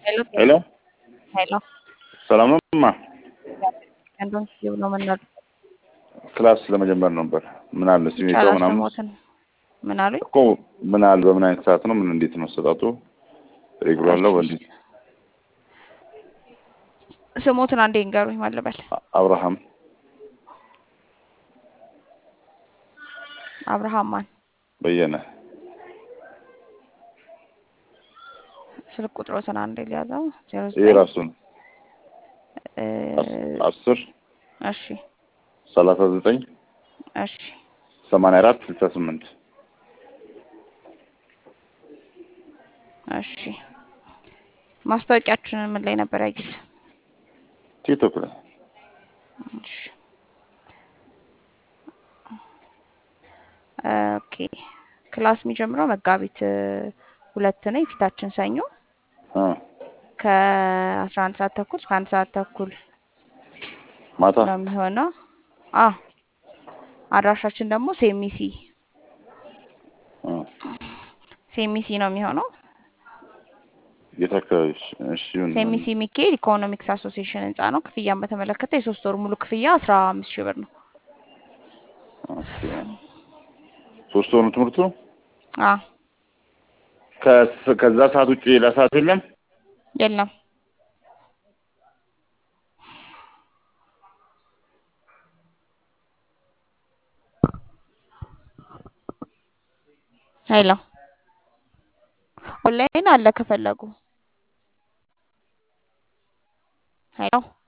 ሄሎ ሄሎ ሄሎ ሰላም ነው እማ? እንደውም ብሎ መናል ክላስ ለመጀመር ነበር። ምን አለ ሲሚቶ ምናምን ሞትን ምን አሉኝ? እኮ ምን አለ በምን አይነት ሰዓት ነው? ምን እንዴት ነው አሰጣጡ? ሬጉላር ነው በእንዴት? ስሞትን አንዴ እንገሩኝ ማለበል አብርሃም አብርሃም ማን በየነ ስልክ ቁጥሮትን አንዴ ሊያዘው ዜሮ ይሄ ዘጠኝ ራሱን እ አስር እሺ ሰላሳ ዘጠኝ እሺ ሰማንያ አራት ስልሳ ስምንት እሺ ማስታወቂያችንን ምን ላይ ነበር ያዩት? ቲክቶክ ላይ እሺ ኦኬ ክላስ የሚጀምረው መጋቢት እ ሁለት ነው የፊታችን ሰኞ እ ከአስራ አንድ ሰዓት ተኩል እስከ አንድ ሰዓት ተኩል ማታ ነው የሚሆነው። አ አድራሻችን ደግሞ ሴሚሲ እ ሴሚሲ ነው የሚሆነው። የት አካባቢ? እሺ ይሁን። ሴሚሲ ሚካኤል ኢኮኖሚክስ አሶሲዬሽን ህንጻ ነው። ክፍያን በተመለከተ የሶስት ወር ሙሉ ክፍያ አስራ አምስት ሺህ ብር ነው። ኦኬ። ሶስት ወር ነው ትምህርቱ? አ ከስ- ከዛ ሰዓት ውጭ ሌላ ሰዓት የለም? የለም ሄሎ ኦንላይን አለ ከፈለጉ ሄሎ